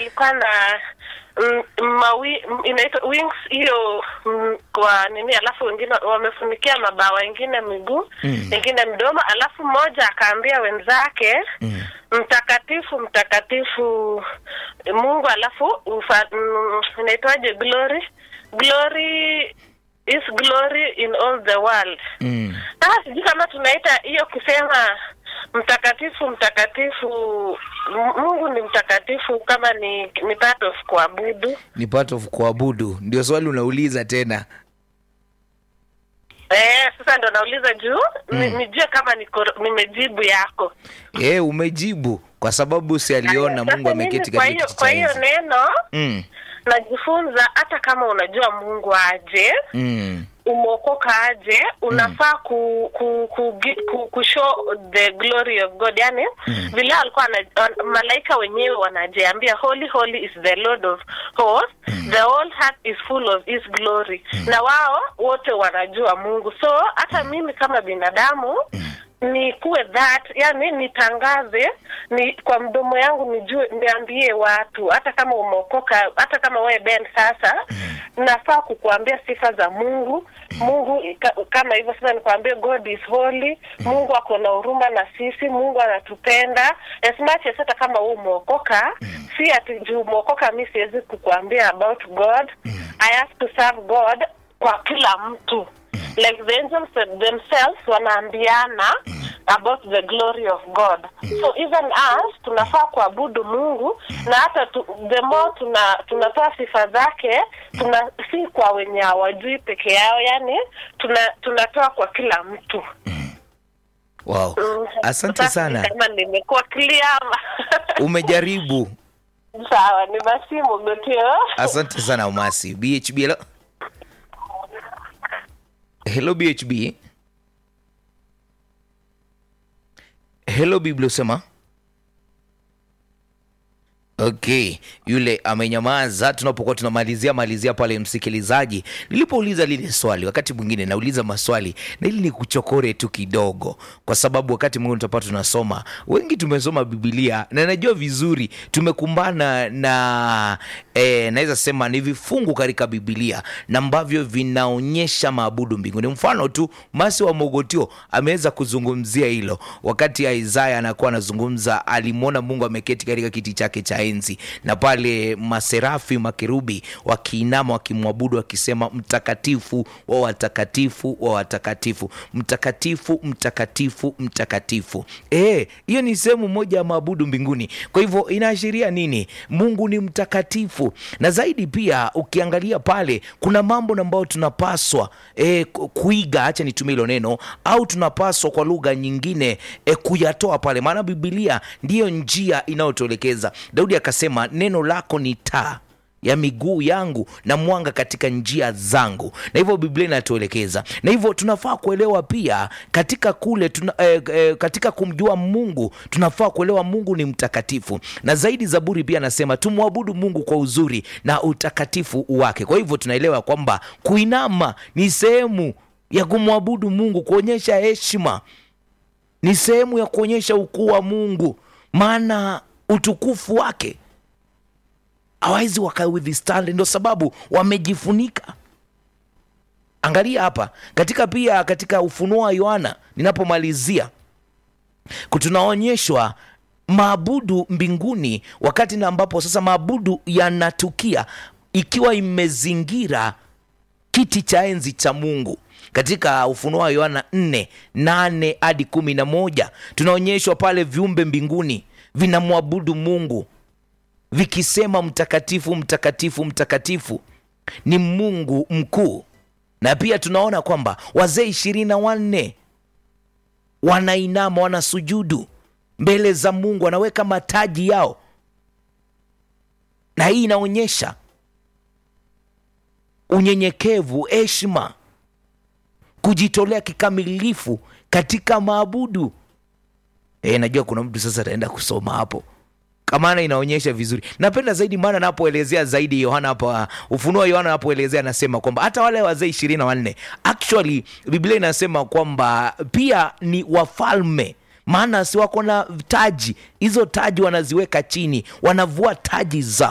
alikuwa na mm, mawi m- inaitwa wings hiyo mm, kwa nini, alafu wengine wamefunikia mabawa, wengine miguu, Mm. wengine mdomo, alafu mmoja akaambia wenzake Mm. mtakatifu mtakatifu Mungu, alafu ufa, mm, inaitwaje glory glory is glory in all the world. Mm. Sasa sijui kama tunaita hiyo kusema mtakatifu mtakatifu, M- Mungu ni mtakatifu, kama ni ni part of kuabudu. Ni part of kuabudu, ndio swali unauliza tena. Eh, sasa ndo nauliza juu ni- Mm. nijue kama niko nimejibu yako. Eh, umejibu kwa sababu si aliona Sasa Mungu mimi ameketi kwa katika hiyo kiti kwa cha hiyo enzi. neno Mm. najifunza, hata kama unajua Mungu aje Mm. umeokoka aje unafaa ku, ku, ku, gi- ku, ku show the glory of god yani Mm. vile alikuwa ana, wan- malaika wenyewe wanajiambia holy holy is the lord of hosts the whole heart is full of his glory na wao wote wanajua mungu so hata mimi kama binadamu ni kuwe that yani nitangaze ni kwa mdomo yangu nijue niambie watu hata kama umeokoka hata kama wewe Ben sasa nafaa kukuambia sifa za Mungu Mungu ka, kama hivyo sasa nikwambie God is holy Mungu ako na huruma na sisi Mungu anatupenda as much as hata kama wewe umeokoka si ati juu umeokoka mi siwezi kukuambia about God I have to serve God kwa kila mtu like the angels themselves wanaambiana about the glory of God. So even us tunafaa kuabudu Mungu na hata tu, the more tuna tunatoa sifa zake tuna si kwa wenye hawajui peke yao, yani tuna tunatoa kwa kila mtu. Wow. Mm. Asante Sasa sana. Kama nimekuwa clear ama Umejaribu. sawa, ni masimu gotio. Asante sana Umasi. BHB hello. Hello BHB. Hello Biblia usema. Okay, yule amenyamaza tunapokuwa tunamalizia malizia pale, msikilizaji. Nilipouliza lile swali, wakati mwingine nauliza maswali na ili nikuchokore tu kidogo, kwa sababu wakati mwingine tutapata tunasoma, wengi tumesoma Biblia na najua vizuri tumekumbana na eh, naweza sema ni vifungu katika Biblia na ambavyo vinaonyesha maabudu mbinguni. Mfano tu Masi wa Mogotio ameweza kuzungumzia hilo wakati Isaya anakuwa anazungumza, alimwona Mungu ameketi katika kiti chake cha enzi, na pale maserafi makerubi wakiinama wakimwabudu wakisema, mtakatifu wa watakatifu wa watakatifu, mtakatifu mtakatifu mtakatifu. Eh, hiyo ni sehemu moja ya maabudu mbinguni. Kwa hivyo inaashiria nini? Mungu ni mtakatifu, na zaidi pia ukiangalia pale kuna mambo ambayo tunapaswa eh, ku- kuiga, acha nitumie hilo neno, au tunapaswa kwa lugha nyingine eh, kuyatoa pale, maana Biblia ndiyo njia inayotuelekeza. Daudi akasema neno lako ni taa ya miguu yangu na mwanga katika njia zangu, na hivyo Biblia inatuelekeza, na hivyo tunafaa kuelewa pia katika kule tuna, eh, eh, katika kumjua Mungu tunafaa kuelewa Mungu ni mtakatifu, na zaidi Zaburi pia anasema tumwabudu Mungu kwa uzuri na utakatifu wake. Kwa hivyo tunaelewa kwamba kuinama ni sehemu ya kumwabudu Mungu, kuonyesha heshima ni sehemu ya kuonyesha ukuu wa Mungu, maana utukufu wake hawawezi wakawithstand, ndio sababu wamejifunika. Angalia hapa katika pia katika Ufunuo wa Yohana, ninapomalizia tunaonyeshwa maabudu mbinguni, wakati na ambapo sasa maabudu yanatukia ikiwa imezingira kiti cha enzi cha Mungu. Katika Ufunuo wa Yohana 4 8 hadi kumi na moja tunaonyeshwa pale viumbe mbinguni vinamwabudu Mungu vikisema mtakatifu, mtakatifu, mtakatifu ni Mungu mkuu. Na pia tunaona kwamba wazee ishirini na wanne wanainama, wanasujudu mbele za Mungu, wanaweka mataji yao, na hii inaonyesha unyenyekevu, heshima, kujitolea kikamilifu katika maabudu. E, najua kuna mtu sasa ataenda kusoma hapo maana inaonyesha vizuri. Napenda zaidi maana anapoelezea zaidi Yohana hapa, Ufunuo Yohana anapoelezea anasema kwamba hata wale wazee ishirini na wanne actually Biblia inasema kwamba pia ni wafalme maana si wako na taji hizo, taji wanaziweka chini, wanavua taji zao